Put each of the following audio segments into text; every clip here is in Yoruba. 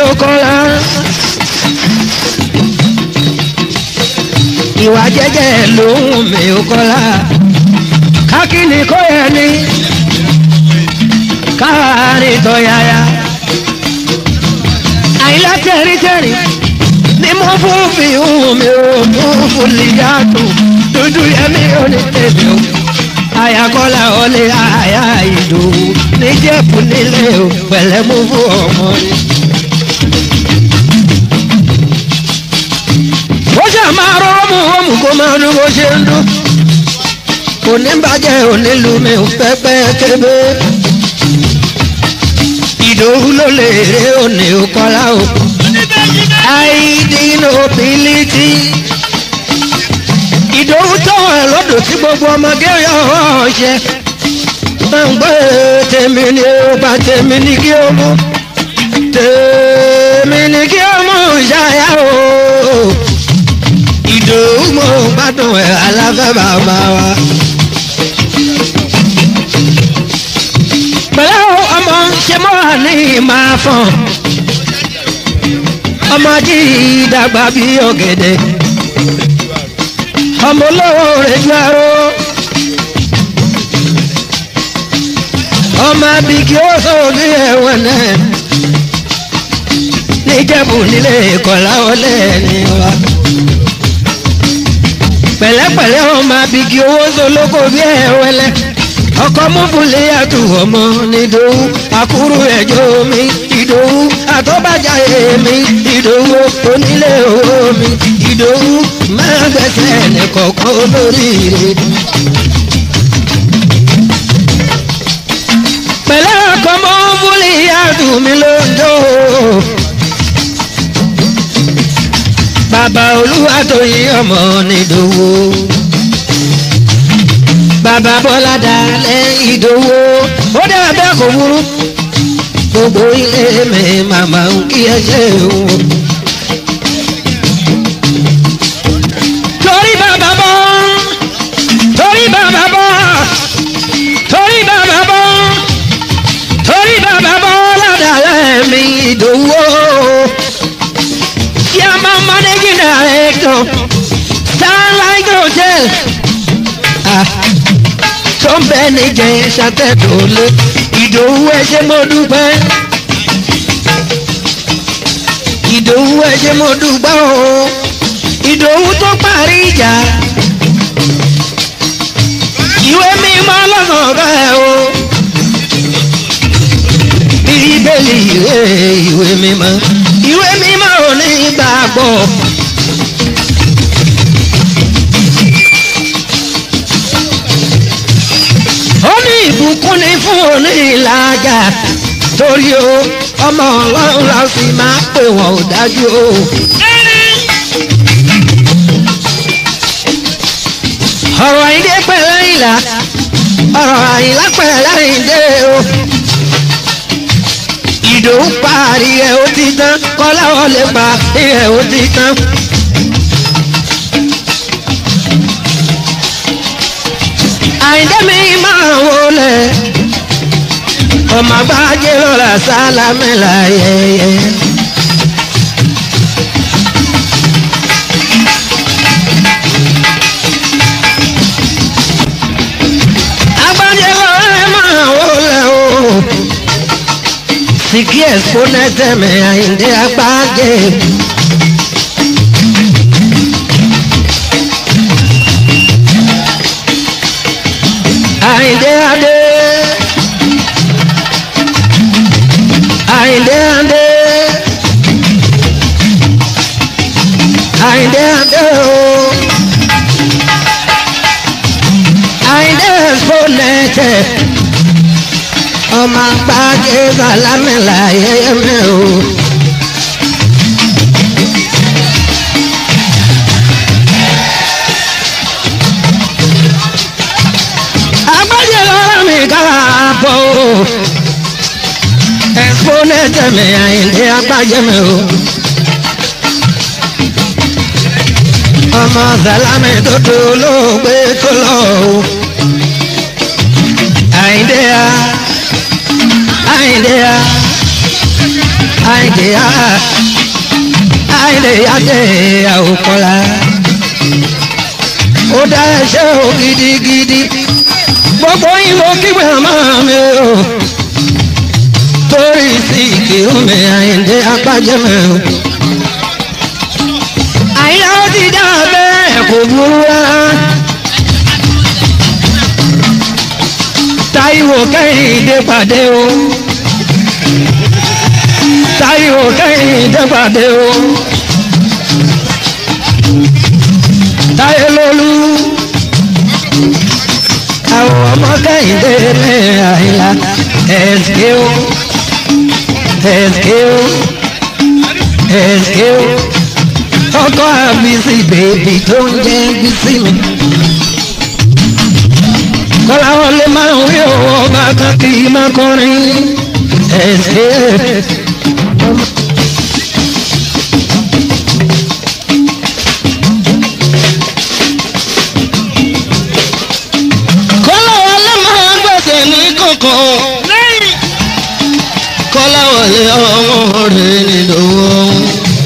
ó kọ́ra. ìwà jẹ́jẹ́ lòun mi ò kọ́ra. kákìní kó yẹ ní káàárín tọ́yáyá. àyìnlá tẹ̀rí tẹ̀rí ni mo fún fi hùn mi ò fún fúlìyàtò dúdú yẹmí ò ní tèmi o ayakọ́lá ọlẹ́ àyà ìdòwú níjẹ̀bù nílé o pẹ̀lẹ́ mú fún ọmọ rẹ̀. ó ṣe máa rọ́ọ̀mù ọ̀mù kó máa dún bó ṣe ń dún. kò ní bàjẹ́ onílù mi ò pẹ́pẹ́ kébé. ìdòwú ló lè ré òní òkọ́lá o. àìdínà òbílítì ìdòwú tọ̀wọ̀ ẹ̀ lọ́dọ̀ tí gbogbo ọmọge yọ ọ̀ṣẹ́. gbàngbé tèmi ni ó bá tèmi ní kí ó mú. tèmi ní kí ó mú ṣáyà o. ìdòwú mo gbádùn ẹ̀ aláfẹ́ bàbá wa. pẹ̀lú ọmọ ṣe mọ́ ní máa fọ̀n. ọmọdé dàgbà bí ọ̀gẹ̀dẹ̀ ọmọ olówó rẹ̀ ju aró. ọmọ abigi ó sóògì ẹ̀wọ̀n náà níjẹ̀bù nílé ìkọ̀lá ọlẹ́ ní wa. pẹ̀lẹ́pẹ̀lẹ́ ọmọ abigi owó sọlọ́kọ̀ bí ẹ̀wẹ̀lẹ́ ọkọ múbulẹ̀ àtù ọmọ nídòwú àkúrú ẹjọ́ mi ìdòwú àtọ́bàjá èmi ìdòwú onílé owó mi ìdòwú máa gbẹ̀sẹ̀ nìkọ̀ọ̀kan olóríire. pẹ̀lẹ́ ọkọ múbulẹ̀ àtù mi lóńdó. bàbá olúwa tó yí ọmọ nídòwú bàbá bọ́lá dalẹ̀ ìdòwò ó dára bẹ́ẹ̀ kò burú gbogbo ilé mi màmá ń kí ẹ ṣe wò. torí bàbá bọ́ torí bàbá bọ́ torí bàbá bọ́ torí bàbá bọ́ ládàlẹ̀ mi ìdòwò kí a máa managing director starlight hotel. Ah tó ń bẹ níjẹ ṣàtẹ̀dọ̀lé ìdòwú ẹṣẹ́ mo dúpẹ́ ìdòwú ẹṣẹ́ mo dúpẹ́ o ìdòwú tó parí ìjà ìwé mímọ́ lọ́sàn bẹ́ẹ̀ o bíbélì ìwé ìwé mímọ́ ìwé mímọ́ ò ní gbàgbọ́. ó ní ìbùkún ní fún òní ìlàjà torí o ọmọ ọlọ́run la sì máa pè wọ́n ò dájú o. ọ̀rọ̀ àyíndé pẹ̀lẹ́ ìlà ọ̀rọ̀ àyìnlá pẹ̀lẹ́ àyíndé o. ìdòwú parí ẹ̀ ó ti tán kọ́láwọ́ lè pa ẹ̀ ó ti tán. àyíndé mi máa wọlé ọmọ àgbájé lọ́la sálámẹ́lá yẹyẹ. àgbájé lọ́la máa wọlé o. sìkì ẹ̀sìpọ́nẹ́tẹ̀ mi àyíndé àgbájé. àyíndé adé. àyíndé adé. àyíndé adé o. àyíndé ẹ̀sìpọ́nẹ́tẹ̀ ọmọ àgbájé sàlámìlà yẹ́yẹ́mẹ́ o. àgbájé lọ́rọ̀ mi kára bọ̀ o. ẹ̀sìpọ́nẹ́tẹ̀ mi àyìndé àgbájé mi o. ọmọ sàlámì tó tó olóògbé tó lọ o. àyìndé a àyìndé a àìdè á àìdè àdè àwòkọ́lá ó dá ẹṣẹ́ o gidigidi gbogbo ìwọ kígbe máa mi o torí sí ìkè omi àìdè apájẹmẹ o àyà ó ti dá bẹ́ẹ̀ kò burú rárá. Táíwò kẹ́hìndé pàdé o. Táíwò kẹ́hìndé pàdé o. Táyé lólú. Àwọn ọmọ kẹ́hìndé ní àyílá. Ẹ̀sìké o. Ẹ̀sìké o. Ẹ̀sìké o. Ọkọ àbísí bèbí tó ń jẹ́ bísí mi kọ́lá wọlé máa ń wí owó ọba kan kì í máa kọrin ẹ̀sẹ̀. kọ́lá wọlé máa ń gbèsè ní kankan kọ́lá wọlé ọmọ rẹ̀ nílò ohun.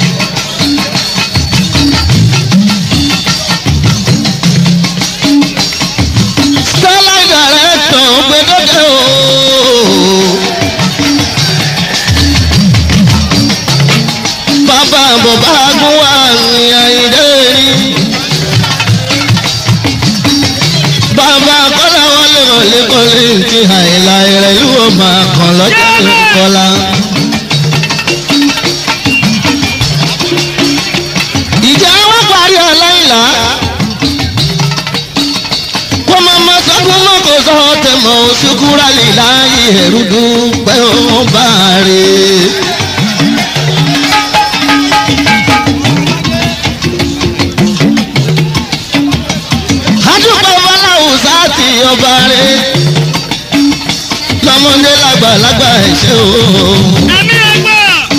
Starlight director gbẹdọdẹ o. Bàbá bàbá gún wà ní àyíndé rí. Bàbá kọ́lá wọlé wọlé kọ́lé ti àìlà rẹ̀ yóò máa kàn lọ́jọ́ ìkọlá. Ìjà wọn parí ọláìlá kó má má sọ́kún mọ́ kó sọ tẹ̀mọ́ ṣukúrà lè láyé ẹ̀rú dúpẹ́ ó bá rè. adúpẹ́ fọláhùsá ti ọba rẹ̀ lọ́mọdé lágbàlagbà ẹ̀ṣẹ̀ o. Àmì ẹgbẹ́.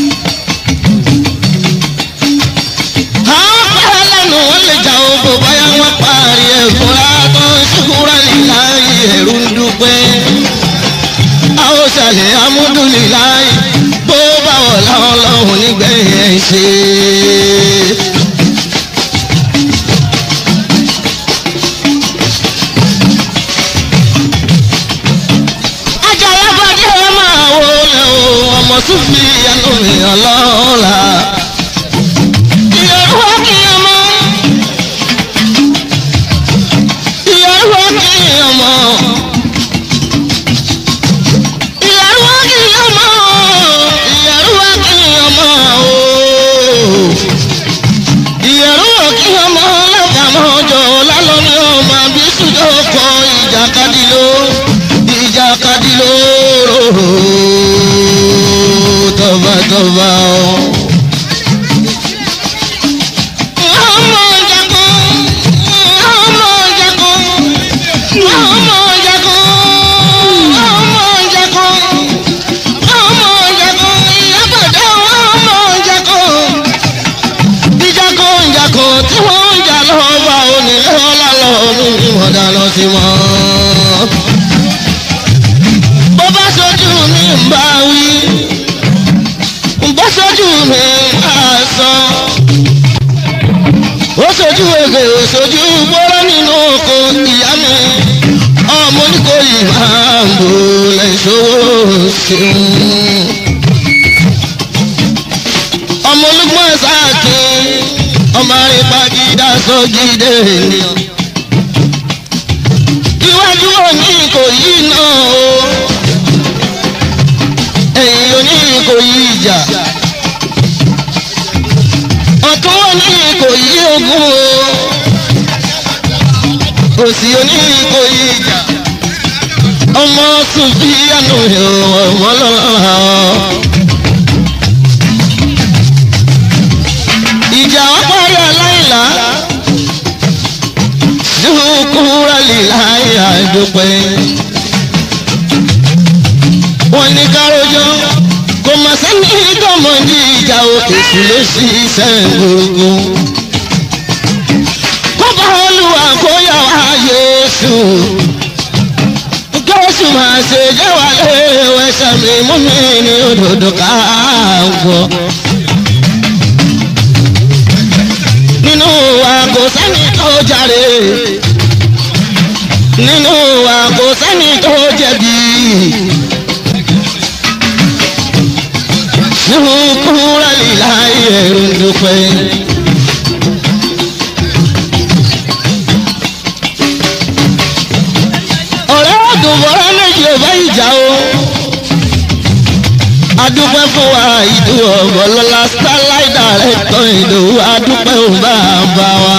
àwọn pẹ́ lẹ́nu wọn lè jà ó bò báyà wọ́n parí ẹ̀ fúnra tó ṣukúrà lè láyé ẹ̀rú dúpẹ́ àwọn ṣàlẹ̀ amúdúniláì bó bá wọ̀ láwọn lọ́hùn nígbẹ̀yìn ẹ̀ ṣe. Àjàlá bàdé ẹ máa wọlé o ọmọ tún fi ẹnu mi ọlọ́ọ̀la. Ìyẹ̀rú wá kí ọmọ. Ìyẹ̀rú wá kí ọmọ. Ìyẹ̀rú wá kí ọmọ. Ìyẹ̀rú wá kí ọmọ o. Ìyẹ̀rú wá kí ọmọ lábàámọ̀ ọjọ́ lálọ́ ní ọmọ àbísùn tó kọ ìjàkadì ló ìjàkadì ló tọ́bátọ́bá o. Ọmọ jagun, ọmọ jagun, ọmọ jagun, ọmọ jagun, ọmọ jagun, ìyábọ̀dé ọmọ jagun. Ìjagun ìjagun tí wọ́n ń jà lọ́wọ́ bá onílé ọlá lọ́wọ́ ní ìwọ̀dà lọ sí wọn. Bó bá sojú mi ń bá wí, bó sojú mi ń bá sọ ó sojú ege ó sojú gbọ́rọ́ nínú oko ìyá mi ọmọ oníkòyí máa ń bò lẹ́sọ̀wọ́ ṣeun. ọmọ olúgbọ́n sáàkì ọmọ àrípagídá sọ́jídé ènìyàn. iwájú òní ìkòyí náà o ẹ̀yìn òní ìkòyí ìjà ọ̀tún òní ìkòyí ogun o òsì òní ìkòyí ìjà ọmọ sùfìyànù ọmọ lọ́la ìjà wọn parí aláìlá dúkúrà líláyé àdúpẹ́ wọn ní kárọjọ kò mà sẹ́ni tọmọdé ìjà o èṣù ló sì sẹ́gbogbo. kọ́ba olúwa kó yà wá yéésù gọ́ọ̀sù máa ṣe jẹ́ wà léèwẹ̀ sàmì mú mi ní òdòdó ká gbọ́. nínú wa kò sẹ́ni tó jàre nínú wa kò sẹ́ni tó jẹ̀bi. nínú kúrẹ́ lílá ẹ̀rù dúpẹ́. ọ̀rẹ́ àdùnmọ́ra méjì ò bá ìjà o. adúpẹ́ fún wa ìdú ọ̀bọ̀lọ́lá starlight director ìdòwú adúpẹ́ ò bá bá wa.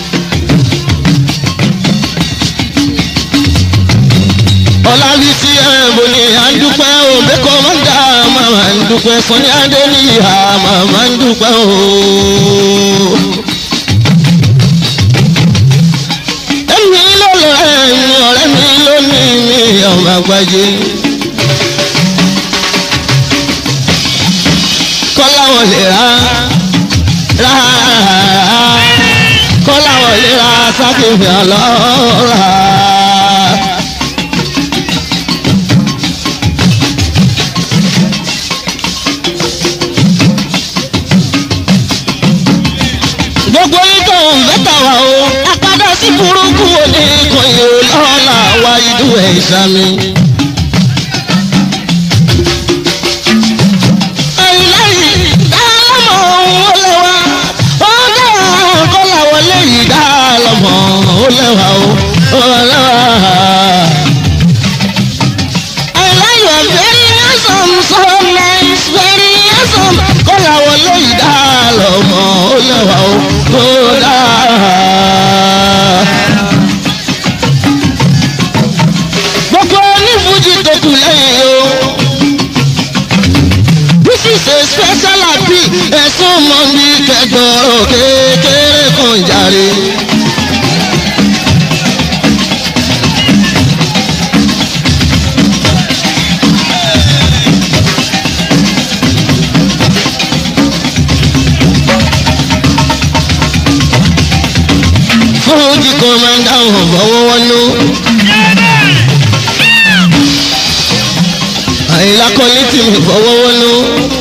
ọ̀làbísí ẹ̀bùn ni à ń dúpẹ́ o bẹ́kọ̀ máa ń dá màmá ń dúpẹ́ sọ́ni adé ní ìhà màmá ń dúpẹ́ o. èmi ló lọ ẹ̀yìn ọ̀rẹ́ mi lónìí mi ọmọ àgbájé. kọ́lá wọn lè ra ra kọ́lá wọn lè ra sákìfì ọlọ́ra. gbogbo ìtọ̀ mẹ́ta wà o apádà sí burúkú òní kan yóò lọ́la wá ìdú ẹ̀ ìsàmì. ẹ̀yìnlẹ́yìn dálámọ̀ ó lẹ́wà ó lẹ́wà kọ́lá wọlé yìí dálámọ̀ ó lẹ́wà ó lẹ́wà. ẹ̀yìnlẹ́yìn very handsome so nice very handsome kọ́lá wọlé yìí dálámọ̀ ó lẹ́wà ó dáa. gbogbo onífújì tó kù lẹ́yìn o. this is a special appeal ẹ̀sùn mọ́ mi kẹgbọ́rọ̀ kékeré kan jàre. fújì kan máa ń dáhùn bọ́wọ́ wọnú. àyìnlá kan létí mi fọwọ́ wọnú.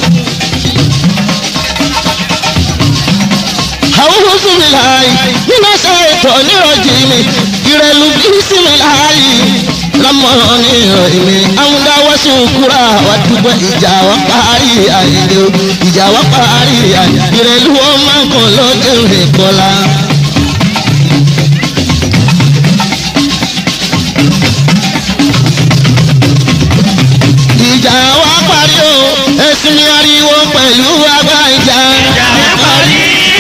àwọn oṣù mi láàyè nínú ẹsẹ̀ ètò onírọ̀jì mi ìrẹ̀lú bí sí mi láàyè lámọ̀ràn ní ìrọ̀lẹ́ mi amúdáwọ́ sí òkúra wà dúpẹ́ ìjà wa parí àyèdè o ìjà wa parí àyè ìrẹ̀lú wọn máa kàn lọ́jọ́ ìkọlá. ìjà wa parí o ẹ̀sìn mi ariwo pẹ̀lú agbá ìjà. ìjà wa parí.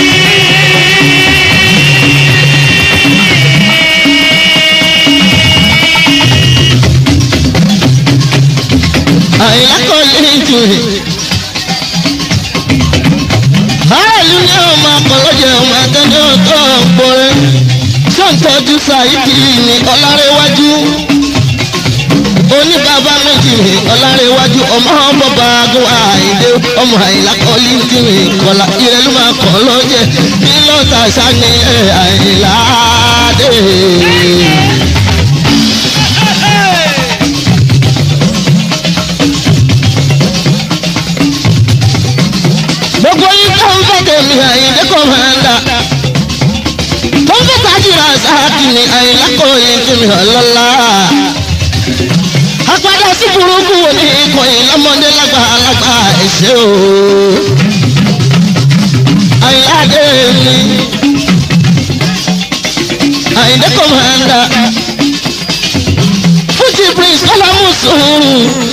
àyìnlá kò lè jù rè. báàlú ni ọmọ akọlọ́jẹ ọmọ akẹ́kẹ́ ọ̀tọ̀ ọ̀pọ̀rẹ́ sọ́ǹtọ́jú sàìdì ní ọlárẹ́wájú oníbàbá méjì rè ọlárẹ̀wájú ọmọ bọ́ba agun àìdé ọmọ àyìnlá kọ́lí ń tìrè kọ́lá ìrẹ́ ló máa kọ́ lọ́jẹ̀ bí lọ́tà sani àyìnlá dé. gbogbo yín tó ń fẹ́ tèmi àyìndé kò máa ń dà tó ń fẹ́ tajìrà sáàkì ní àyìnlá kọ́lí ń tìrè ọlọ́lá apadà sí burúkú wo ní ikọ̀ yìí lọ́mọdé lágbà lágbà ẹ̀ṣẹ́ o. àyìnláde mi àyìndé kọ̀mọ̀ndà fújì prince kọ́lámùsùn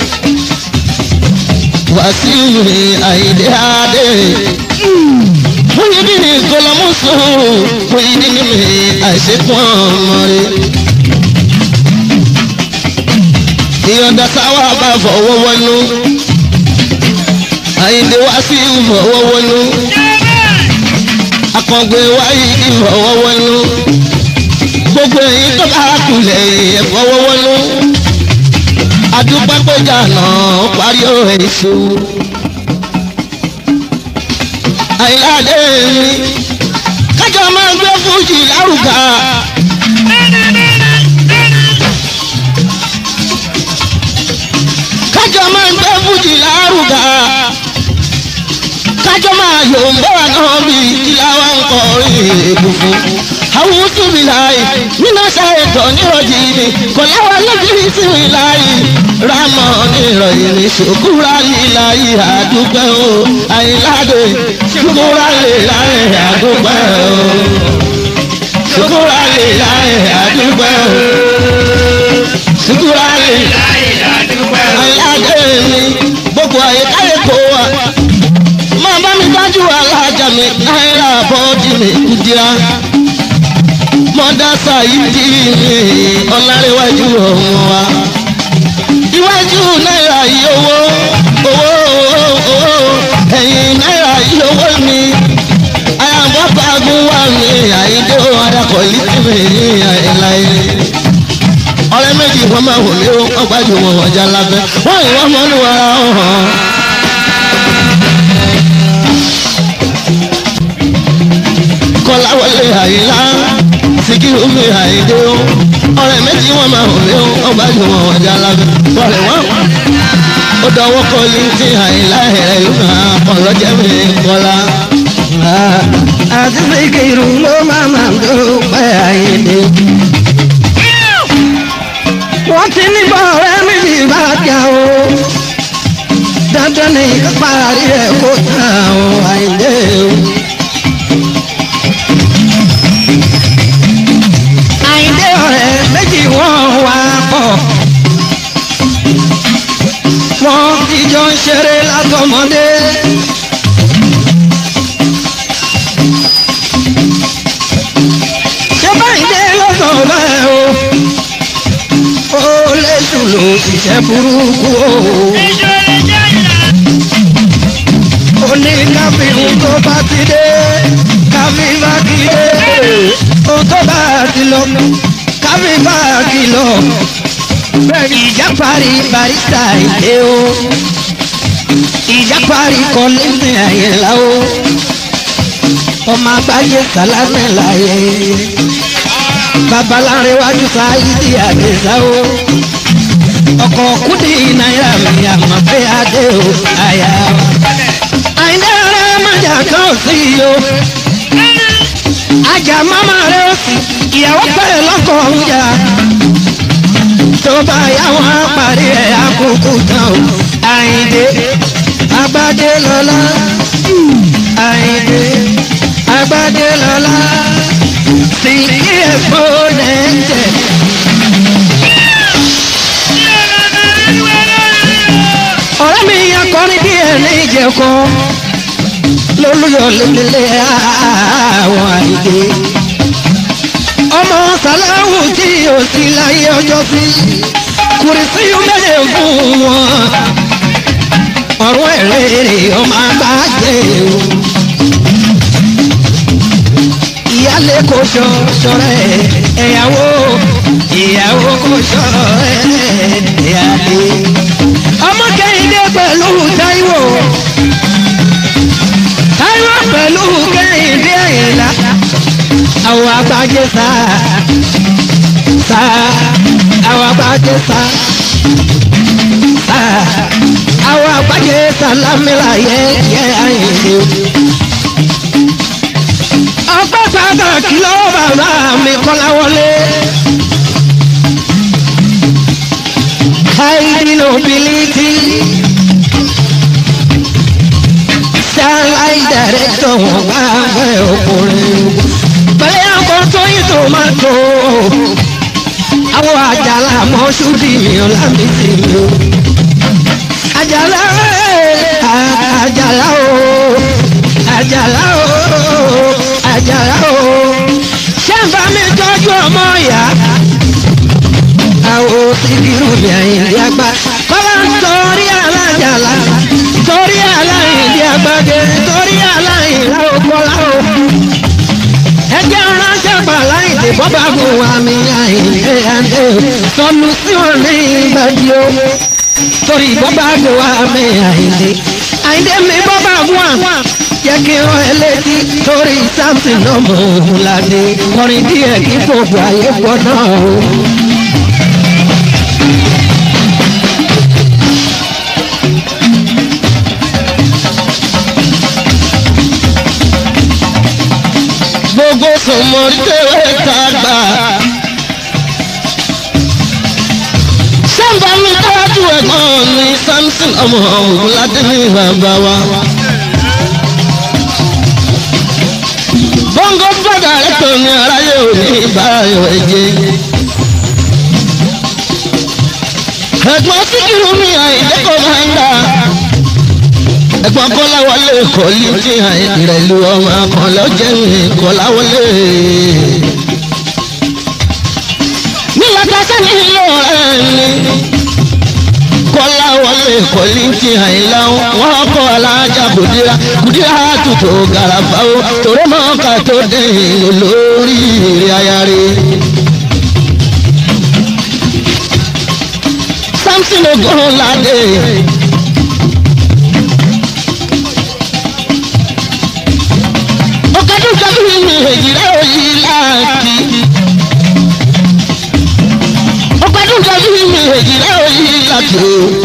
wàsíù ní àyìndé adé fúyìdì ní kọ́lámùsùn fúyìdì ní mi àìsèkùn ọmọ rẹ. ìyọ̀ǹda sáwà bá fọwọ́ wọnú àyíǹde wá sí ìfọwọ́ wọnú akọ̀gbẹ́ wáyé ìfọwọ́ wọnú gbogbo èyí tó bá kulẹ̀ ìfọwọ́ wọnú adúpápẹ́jà náà parí èso àyíláde mi kájọ máa ń gbé fújì lárugà. kájọ máa ń gbé fújì lárugà ló ń bá wa náà bí kílá wa ń kọrin èébú fún. àwọn túbí láàyè nínú ṣàìtọ́ nírọ̀jì ni kò láwa lóbìnrin sí mi láàyè rámọ̀ nírọ̀yìn ní ṣòkúra líláyè àdúgbò o àyìnláde ṣòkúra líláyè àdúgbò o ṣòkúra líláyè àdúgbò o ṣòkúra líláyè àyìnláde mi gbogbo àyíkáyé kò wá máa bá mi dájú alájà mi náírà bọ́ọ̀dì mi kùdíà mọ́dá sàyídì mi ọ̀làríwájú ọ̀hún wa iwájú náírà yìí owó owó owó ẹ̀yìn náírà yìí owó mi àyàbọ̀ pàgùn wà mí àyíndé adakọ̀ lítìmí ní àìláyé ọ̀rẹ́ méjì wọ́n máa wò mí ó wọ́n gbájú wọn ọjà lábẹ́ wọ́n ìwọ́n mọ́nú ara ọ̀hún. kọ́láwọlé àyílá síkírù mi àyíndé ó ọ̀rẹ́ méjì wọ́n máa wò mí ó wọ́n gbájú wọn ọjà lábẹ́ wọ́n wọ́n ó dọwọ́ kọ́ líńtì àyílá ẹ̀rẹ́ yóò máa ọlọ́jẹ́ mi kọ́lá. àti Síkírù ló máa máa dúpẹ́ Àyìndé. wọ́n ti ní bọ́ọ̀rẹ́ méjì bá jà o dandan ní kápárí rẹ̀ kó tán o Àyìndé o. Àyìndé ọ̀rẹ́ méjì wọ́n wá pọ̀ wọ́n ti jọ ń ṣeré látọmọdé. ṣé Báyìndé lọ́sọ̀ bẹ́ẹ̀ o ó léṣù ló ṣiṣẹ́ burúkú o. ó ní káfíhun tó bá ti dé káfí bá ti dé ohun tó bá ti lọ káfí bá ti lọ ìjà parí barista ìdè o ìjà parí kọ́lẹ́sìn àyẹ̀lá o ọmọ agbájé sálámẹ́ láyé babaláréwájú sáyidi àdéhà o ọkọ̀ kúdì náírà mi àmọ́ pé adé o àyà o àyìndé rẹ májà kan ò sí o ajá máma rẹ ó sì ìyàwó pẹ̀lẹ́ lọ́kọ̀ ọ̀húnjà tó bá yá wọn parí ẹ̀ àkókò tán o àyìndé agbádé lọ́lá àyìndé agbádé lọ́lá sí ẹ̀fọ́ lẹ́jẹ̀. ọ̀rẹ́ mi akọrin díẹ̀ ní ìjẹ̀kọ́ lólùyọ̀ lélẹ̀ àwọn àìdè. ọmọ sàláwù tí ò sí láyé ọjọ́ sí kùrìsì mẹ́lẹ̀ fún wọn. ọ̀rọ̀ ẹ̀rẹ́ ọmọ àgbájẹ́ o ìyálé kò ṣọ ṣọrẹ ẹ̀yàwó ìyàwó kò ṣọrẹ ẹ̀yàlé. ọmọ kẹ́hìndé pẹ̀lú táíwò táíwò pẹ̀lú kẹ́hìndé àyìnlá àwọn àgbájé sá sá àwọn àgbájé sá sá àwọn àgbájé sálámìlà yẹ yẹ àyìnlé ọpẹ́ pàtàkì lọ́wọ́ bàbá mi kọ́láwọlé. high nobility starlight director wọn bá fẹ́ ọkùnrin. pẹ̀lẹ́ ọkọ̀ tó yí tomato àwọn àjàlá mọ́ṣúdì mi ọ̀làmì sí mi o. àjàlá àjàlá o àjàlá o àjàrà o ṣé ń bá mi tọ́jú ọmọ ìyá. àwọn síkírù mi àyìnlí àgbà kọ́lá ń torí alájàlá torí aláìndí àgbàdé torí aláìlá òkọ́lá o. ẹjẹ́ ránṣẹ́ pa aláìndí bọ́bá gùn wá mi àyìnlí àndé sọnù sí wọn ní ìbàdí o. torí bọ́bá gùn wá mi àyìnlí àyìnlí mi bọ́bá gùn wá jẹ́ kí wọ́n ẹ létí torí samson náà mọ̀ òun ládé kọrin díẹ̀ kí gbogbo ayé gbọ́ náà o. sùn mo rí tèwé tàgbà. sábà mi tọ́jú ẹ̀gbọ́n mi samson ọmọ ògùnládé ní bàbá wa. bọ́ngọ bàdà rẹ̀ tó ní aráyé òní ìbáyọ̀ ẹ̀jẹ̀. ẹ̀gbọ́n síkírù mi àìdẹ́kọ̀ máa ń dà. ẹ̀gbọ́n kọ́láwọlé kọ́lí tí àìrẹ̀lú ọmọ kan lọ́jẹ́ mi kọ́láwọlé. nígbà tá a sẹ́ni ìlú ọ̀rẹ́ mi kọ́láwọlé kọ́lí tí àìlá wọn kọ́ alájà kùdíra kùdíra tutù gàràfà ó torí mọ́ọ́ká tó dé ìlú lórí ìrìn ayáre. samson ogunlade. ọ̀kadùn kábíyì mi èjìlá òyì láàkì. ọ̀kadùn kábíyì mi èjìlá òyì láàkì.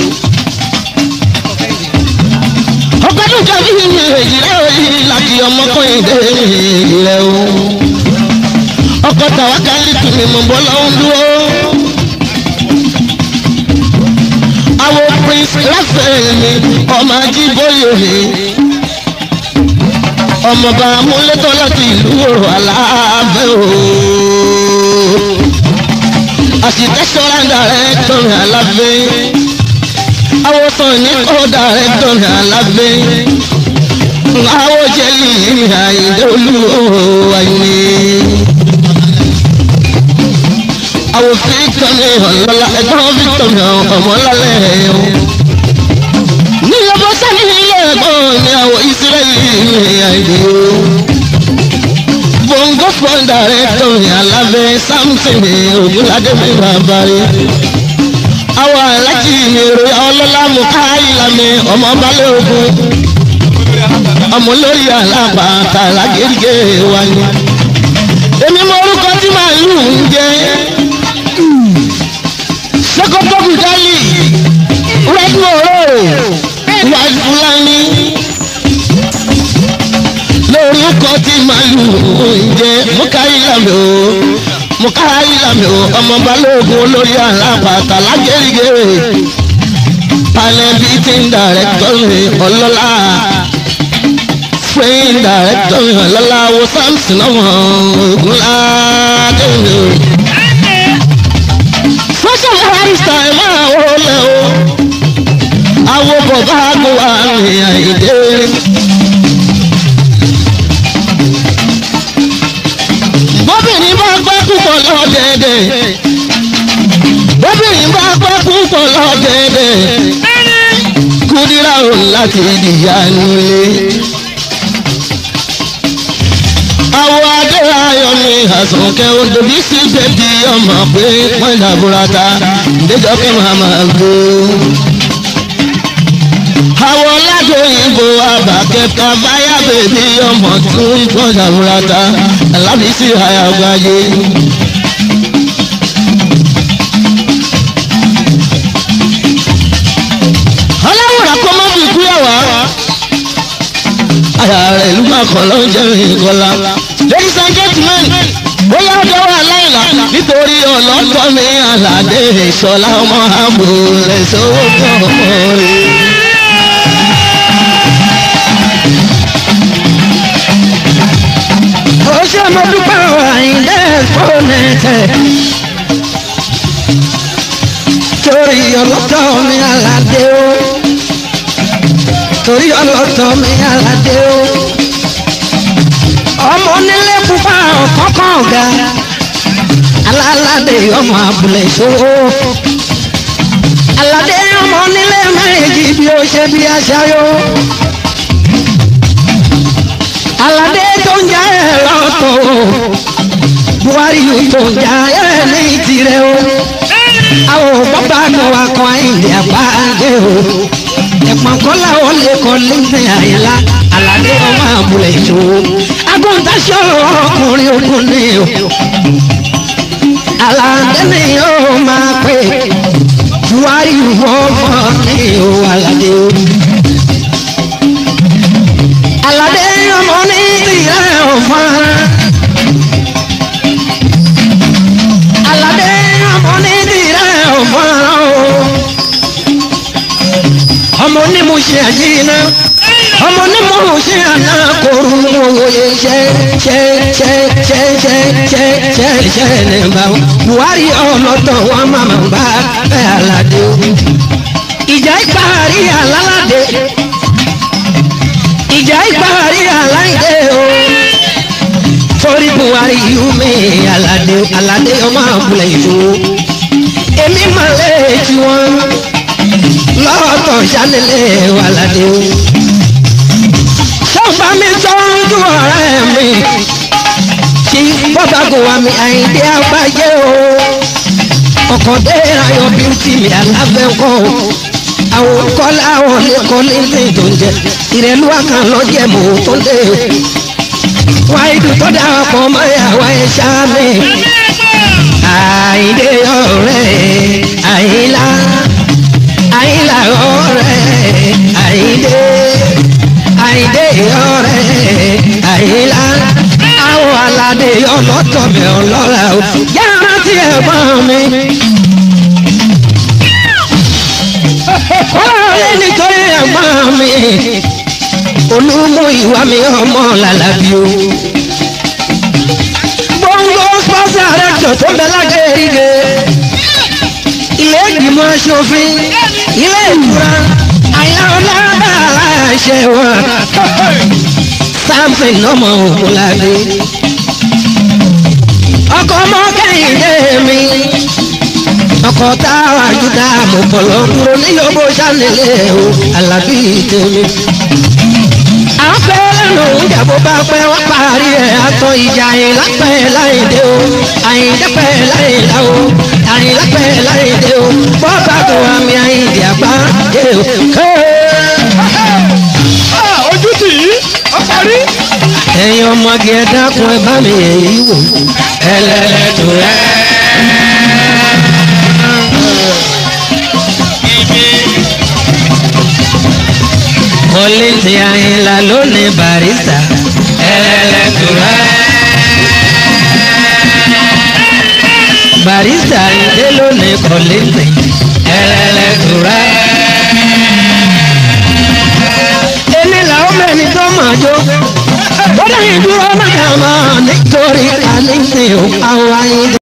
ọ̀kadùn kábíyì mi èjìlá òyì láàkì ọmọkùnrin dé ìrẹ̀ o. ọkọ̀ tàwa kálí tùmí mọ̀ bọ́ lọ́wọ́ dúró. àwọn prince raphael mi ọmọ ajíbóyè mi ọmọọba amúlétọ́ láti ìlú òrò aláàbẹ̀ o àṣìtẹ́sọ́ra dàrẹ́tọ̀ mi alábẹ́ awọ́sàn ní kọ́ dàrẹ́tọ̀ mi alábẹ́ awọ́jẹ́lì ní àyíndé olúwo àyíní àwọn victor mi ọ̀lọ́lá ẹ̀gbọ́n victor mi ọ̀mọ́lálẹ̀ o. ní ọbọ̀ sani ilé ẹ̀gbọ́n mi àwọn ìsírẹ́lì mi àìdè o. bongo fún director mi alábẹ́ samson mi ògúnládé mi bàbá rẹ̀. àwọn alájí mi rè ọlọ́lá mu káyìlá mi ọmọ balẹ̀ ogun. ọmọ lórí alábàtà lágérígé wa ni. èmi mọ orúkọ tí màálù ń jẹ́ sokoto budali red moro white fulani lórúkọ tí màlúù ń jẹ mukayilami o mukayilami o ọmọ balógun olórí alápàtà lágẹrìgẹ panẹbi tí ń dàrẹ́tọ̀ mi ọlọ́lá fẹ́yìn dàrẹ́tọ̀ mi ọlọ́lá wo samson ọmọ ogunládé mi o social barrister ẹ máa wọlé o àwọn bọ̀bá kò wá ní àìdé. bóbìnrin bá gbọ́ púpọ̀ lọ́dẹ̀ẹ̀dẹ̀ bóbìnrin bá gbọ́ púpọ̀ lọ́dẹ̀ẹ̀dẹ̀ kúdírà ò láti dìyà nulẹ̀. àwọn adéhayọ ní àsùnkẹ́ odòbí sí bẹ́bí ọmọ pé wọ́n dàbúrata ìdẹ́jọ́kẹ́ màmá gbó. àwọn ládò ìbò àbàkẹ́ta báyà bèbí ọmọ tún wọ́n dàbúrata alábísí àyàgbáyé. ọlọ́wọ́ra kọ́ mọ́ bí kúyàwó àyà rẹ̀ ló máa kọ́ ló ń jẹ́ ìkọlá. ladies and gentlemen bóyá ọjọ́ wà láìla nítorí ọlọ́tọ́ mi àlàdé ìṣọ̀lá ọmọ àbò rẹ̀ sówó kọ́ rẹ̀. ó ṣe mo dúpẹ́ àyíndé fónẹ́tẹ̀ torí ọlọ́tọ̀ mi àlàdé o torí ọlọ́tọ̀ mi àlàdé o ọmọ onílé pupa ọ̀kọ́kọ́ ọ̀gá alálàdé ọmọ abúlé ìṣòro aládé ọmọ onílé méjì bí ó ṣe bí aṣáyó aládé tó ń já ẹ lọ́tọ̀ buhari tó ń já ẹ ní tirẹ̀ o àwọn bàbá kan wà kan àìlè àbájẹ o ẹ̀pọ̀n kọ́lá ó lè kọ́ lẹ́sẹ̀ àyẹ̀lá aládé ọmọ abúlé ìṣòro agbóhùntáṣọ́ ọkùnrin ogun ni o aládé ni yóò máa pè buhari wọ́n fọ́ ni o aládé o aládé ọmọ ní ìrẹ́ ọ̀fọ́n ṣe àyínná ọmọ onímọ̀ ṣe àná kóru òye ṣe ṣe ṣe ṣe ṣe ṣe ṣe ṣe ní bá buhari ọlọ́tọ̀ wọn máa bá ẹ aládé o ìjà ìparí alálàdé ìjà ìparí aláìdé o torí buhari yìí mi aládé aládé ọmọ àbúlé ìṣòro èmi máa lé tí wọn lọ́tọ̀ ṣálẹ̀lẹ̀ wà ládé o sọ́ba mi tọ́jú ọ̀rẹ́ mi kí bọ́bá kò wá mi àyíndé àgbáyé o ọkọ̀ dé ayọ̀ bíútì mi alábẹ́ńkọ́ o àwọn kọ́lá àwọn lẹ́kọ́lé ní tó ń jẹ ìrẹ́lú àkàn lọ́jẹ̀ mọ́ tó ń dé o wáyé tó dá ọkọ̀ mọ́ ìyàwó ẹ̀ ṣá mi àyíndé ọ̀rẹ́ àyílá àyílá ọ̀rẹ́ àyíndé àyíndé ọ̀rẹ́ àyílá àwọn aládé ọlọ́tọ̀ mi ọlọ́ra o yàrá tí ẹ bá mi. ọ̀rẹ́ nítorí ẹ̀gbọ́n mi olúmú ìwà mi ọmọ làlàbí o. gbòǹgbò sponsor rector tó bẹ lágẹ̀ẹ́rìgẹ̀ ilé ìgbìmọ̀ aṣòfin ilé ìtura àyà ọlọ́dà aláṣẹ wọn samson ọmọ òmùlàdé ọkọ ọmọ kẹhìndé mi ọkọ táwa àjùdá àmọ̀pọ̀lọ́ dúró ní yọ̀bọ sálẹ̀lẹ̀ o alábí tèmi. à ń fẹ́ lẹ́nu oúnjẹ bó bá pẹ́ wọ́n parí ẹ̀ àtọ̀ ìjà àyìnlápẹ̀ láìdé o àyìnlápẹ̀ láìlá o àyìnlápẹ̀ láìdé o bọ́ọ̀bá tó àmì àyìndí àgbá dé o. ojú tì í ó parí. ẹ̀yin ọmọge ẹ dákun ẹ bá mi èyí wò ẹlẹ́lẹ́tò ẹ. kọ́lẹ́tì àyìnlá lónìí barista ẹlẹ́lẹ́tò ẹ. barista ìdè lónìí kọ́lẹ́tì ẹlẹ́lẹ́tò ẹ. èmi làwọn mẹ́rin tó máa jó ó dẹ̀ yín dúró máa máa nítorí àníṣe ò àwọn ayé.